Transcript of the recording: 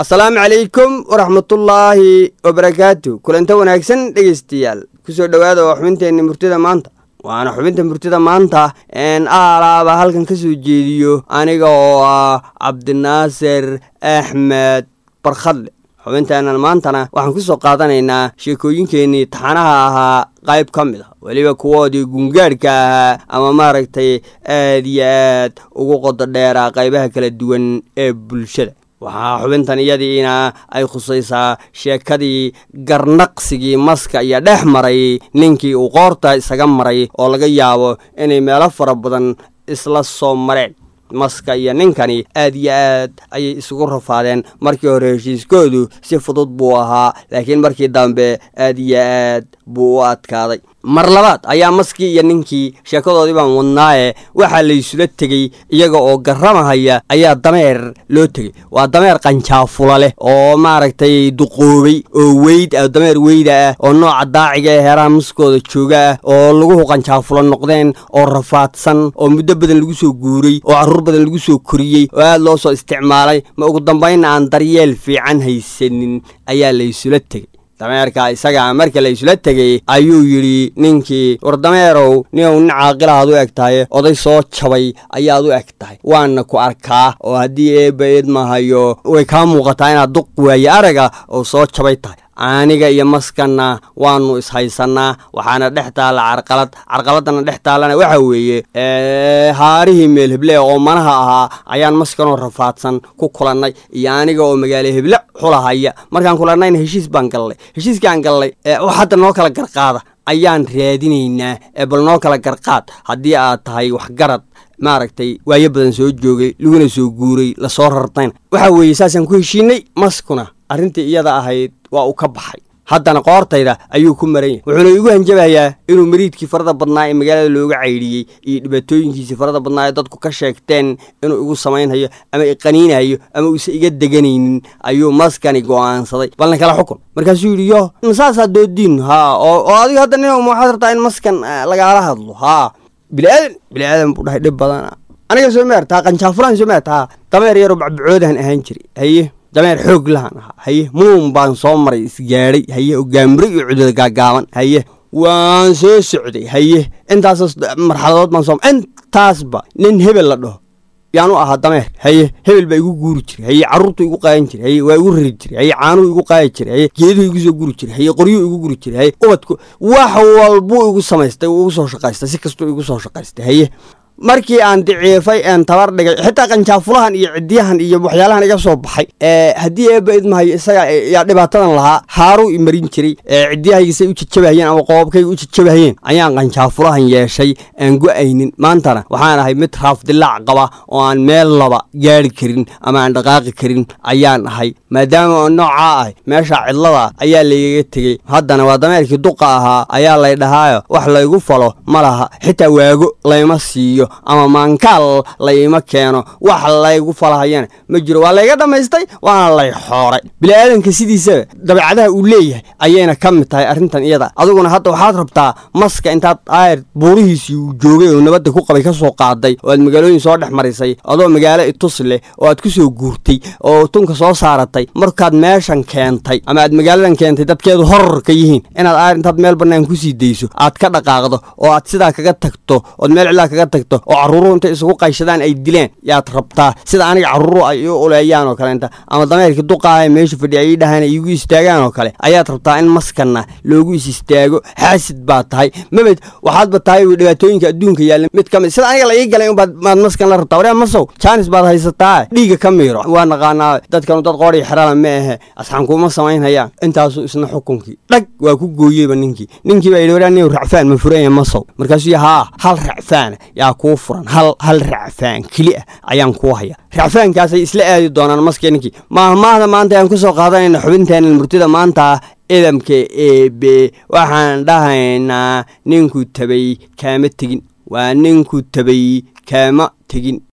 asalaamu calaykum waraxmatullaahi wabarakaatu kulanta wanaagsan dhegeystayaal kusoo dhowaada waa xubinteenni murtida maanta waana xubinta murtida maanta een aalaaba halkan ka soo jeediyo aniga oo ah cabdinaasir axmed barkhadle xubinteennan maantana waxaan kusoo qaadanaynaa sheekooyinkeennii taxanaha ahaa qayb ka mid ah weliba kuwoodii gungaadhka ahaa ama maaragtay aad iyo aad ugu qodo dheeraa qaybaha kala duwan ee bulshada waxaa xubintan iyadiina ay khusaysaa sheekadii garnaqsigii maska iyo dhex maray ninkii uu qoorta isaga maray oo laga yaabo inay meelo fara badan isla soo mareen maska iyo ninkani aad iyo aad ayay isugu rafaadeen markii hore heshiiskoodu si fudud buu ahaa laakiin markii dambe aad iyo aad buu u adkaaday mar labaad ayaa maskii iyo ninkii sheekadoodii baan wadnaaye waxaa laysula tegey iyaga oo garramahaya ayaa dameer loo tegey waa dameer qanjaafula leh oo maaragtay duqoobay oo weyd ah dameer weyda ah oo nooca daaciga ee heeraha maskooda jooga ah oo laguhu qanjaafula noqdeen oo rafaadsan oo muddo badan lagu soo guuray oo carruur badan lagu soo koriyey oo aad loo soo isticmaalay ma ugu dambaynna aan daryeel fiican haysanin ayaa laysula tegey dameerka isagaa marka la isla tegey ayuu yidhi ninkii war dameerow ninow nin caaqilahaad u eg tahay oday soo jabay ayaad u eg tahay waana ku arkaa oo haddii eebba eedmahayo way kaa muuqataa inaad duq waaye araga oo soo jabay tahay aniga iyo maskanna waanu ishaysanaa waxaana dhex taalla carqalad carqaladana dhex taallana waxa weeye haarihii meel heble oo manaha ahaa ayaan maskanoo rafaadsan ku kulannay iyo aniga oo magaalo heble xulahaya markaan kulannayna heshiis baan gallay heshiiskaan gallay wax hadda noo kala garqaada ayaan raadinaynaa ee bal noo kala garqaad haddii aad tahay waxgarad maaragtay waayo badan soo joogay laguna soo guuray lasoo rartayna waxa weeye saasaan ku heshiinay maskuna arrintii iyada ahayd waa uu ka baxay haddana qoortayda ayuu ku maran yahay wuxuuna igu hanjabayaa inuu mariidkii farada badnaa ee magaalada looga caydhiyey iyo dhibaatooyinkiisii farada badnaa ee dadku ka sheegteen inuu igu samaynhayo ama iqaniinayo ama uusa iga deganaynin ayuu maskani go'aansaday balna kala xukun markaasuu yidhi yo saasaa doodiin haa oo adiga hadda nin waxaad rabtaa in maskan lagaala hadlo haa biliaadan biliaadan buu dhahay dhib badana aniga soo maartaa qanjaafulaan soo maartaa dameer yaroo bacbacoodahan ahaan jiray haye dameer xoog lahan ahaa haye muun baan soo maray isgaadhay haye oo gaamuro iyo cudada gaagaaban haye waan soo socday haye intaas marxaladood baan soo intaasba nin hebel la dhaho yaan u ahaa dameer haye hebel baa igu guuri jiray haye carruurtu igu qaadan jiray haye waa igu rari jiray haye caanuhu igu qaadi jiray haye geeduhu igu soo guri jiray haye qoryuhu igu guri jiray haye ubadku wax walbuu igu samaystay uu igu soo shaqaystay si kastuu igu soo shaqaystay haye markii aan diciifay een tabar dhigay xitaa qanjaafulahan iyo cidiyahan iyo waxyaalahan iga soo baxay haddii eebba idmahayo isaga yaa dhibaatadan lahaa haaruu imarin jiray cidiyahaygisa u jajabahayeen ama qoobkayga u jajabahayeen ayaan qanjaafulahan yeeshay aan go-aynin maantana waxaan ahay mid raafdilaac qaba oo aan meel laba gaari karin ama aan dhaqaaqi karin ayaan ahay maadaama oo noocaa ahay meesha cidlada ayaa laygaga tegey haddana waa dameerkii duqa ahaa ayaa lay dhahaayo wax laygu falo ma laha xitaa waago layma siiyo ama maankaal layma keeno wax laygu falahayana ma jiro waa layga dhammaystay waana lay xooray bili-aadanka sidiisaba dabeecadaha uu leeyahay ayayna ka mid tahay arrintan iyada adiguna hadda waxaad rabtaa maska intaad aayr buurihiisii uu joogay oo nabadda ku qabay ka soo qaaday oo aad magaalooyin soo dhex marisay adoo magaalo itus leh oo aad ku soo guurtay oo tunka soo saaratay markaad meeshan keentay ama aad magaaladan keentay dadkeedu horor ka yihiin inaad aayr intaad meel bannaan kusii dayso aad ka dhaqaaqdo oo aad sidaa kaga tagto ood meel cilaa kaga tagto oo carruuruhu intay isugu qayshadaan ay dileen yaad rabtaa sida aniga carruuruhu ay u uleeyaan oo kaleenta ama dameerkii duqaaha meesha fadhiya ay dhahaan ay igu istaagaan oo kale ayaad rabtaa in maskanna loogu is istaago xaasid baad tahay mabed waxaadba tahay dhibaatooyinka adduunka yaalla mid ka mid sida aniga la ii galay unbaad maad maskan la rabtaa waryaa masow jaanis baad haysataa dhiiga ka miiro waa naqaanaa dadkanu dad qoodhii xerala ma ahe asxaan kuma samaynhayaan intaasuu isna xukunkii dhag waa ku gooyeyba ninkii ninkii baa yidhi waryaa nin racfaan ma furanya masow markaasuu haa hal racfaana yaa kuu furan hal hal racfaan keli ah ayaan kuu haya racfaankaasay isla aadi doonaan maskii ninkii maahmaahda maanta ayaan ku soo qaadanayna xubinteena murtida maanta edamka eebe waxaan dhahaynaa ninku tabay kaama tegin waa ninku tabay kaama tegin